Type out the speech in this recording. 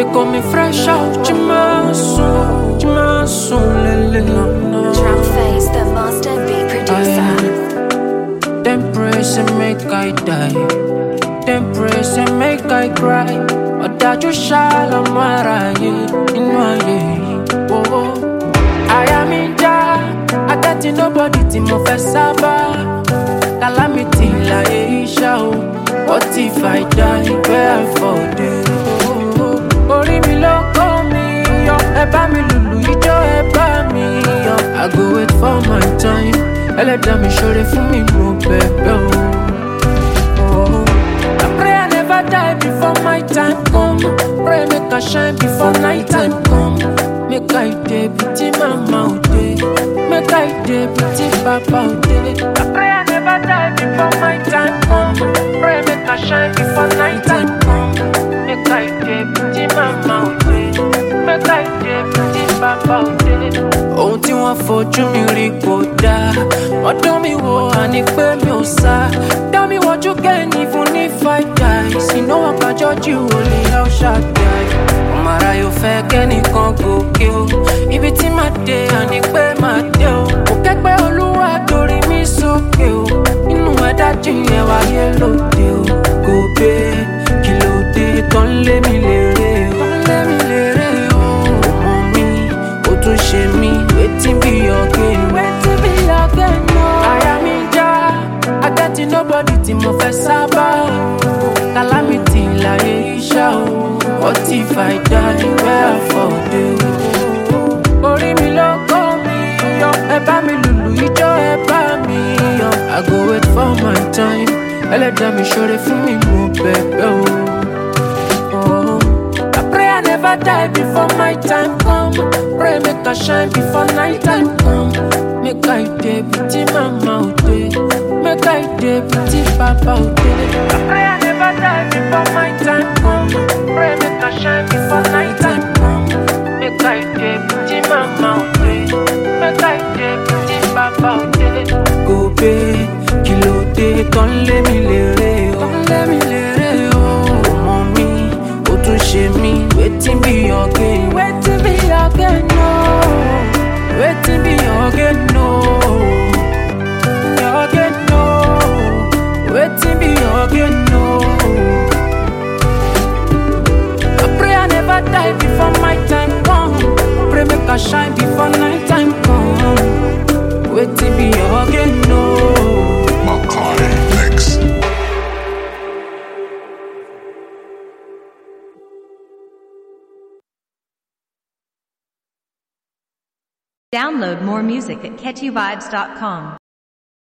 call me fresh out, Jimasun, Jimasun, lele. Drum face, the master beat producer. Them praise and make I die. Them praise and make I cry. Ọ̀dájú ṣàlọ́mọ aráyé nínú ayé yìí. Owó àyà mi ń já. Akẹ́tì nobody tí mo fẹ́ sábà. Calamity láyé iṣẹ́ o. What if I die where I fall dey? Orí mi ló kó mi yọ. Ẹ bá mi lùlù ijó ẹ bá mi yọ. I go wait for my time. Ẹlẹ́dàá mi ṣoore fún mi mo bẹ̀bẹ̀ o. Oh. I pray I never die before my time come. Pray make I shine before night time come. Make I dey beauty mama o dey. Make I dey beauty papa o dey. I pray I never die before my time come. Pray make I shine before night time come. Make I dey beauty mama o dey. Make I dey beauty papa o dey. Ohun tí wọ́n fojú mi rí kò dáa. Wọ́n dán mi wò àní pé mi ò sá. Dá mi wọ́jú kẹ́ni fún ní five guys. Iná wọn kájọ́ jù olè El Shaddai. Ọmọ ara yóò fẹ́ kẹ́nìkan gòkè o. Ibi tí màá dé àní pé màá dé o. Kò kẹ́gbẹ́ olúwa torí mi sókè o. Inú ẹ̀dá jìnyẹn wáyé lóde o. Gòbè kí ló dé tán lé mi lérè o. Tán lé mi lérè o. Ọmọ mi ó tún ṣe mí wetin be your gain. wetin be your gain o. àyà mi já akẹ́tì nobody tí mo fẹ́ sábà. calamity láyé iṣẹ́ o. what if I die where I fall dey o. orí mi ló kó mi yọ. ẹ bá mi lùlù ijó ẹ bá mi yọ. I go wait for my time. ẹlẹ́dàá mi ṣoore fún mi mo bẹ̀bẹ̀ o. Oh. I pray I never die before my time come. Pray make I shine before night time come. Make I dey beauty mama o dey. Make I dey beauty papa o dey. I pray I never die before my time come. Pray make I shine before night time come. Make I dey beauty mama o dey. Make I dey beauty papa o dey. Gòbè kí ló dé tán lé mi lérè o. Tán lé mi lérè o. Ọmọ mi ó tún ṣe mí wetin be your gain. wetin be your gain no wetin be your gain no your gain no wetin be your gain no. I pray I never die before my time come pray make I shine before night time come wetin be your gain no. Macaulay Mix. Download more music at catchyvibes.com.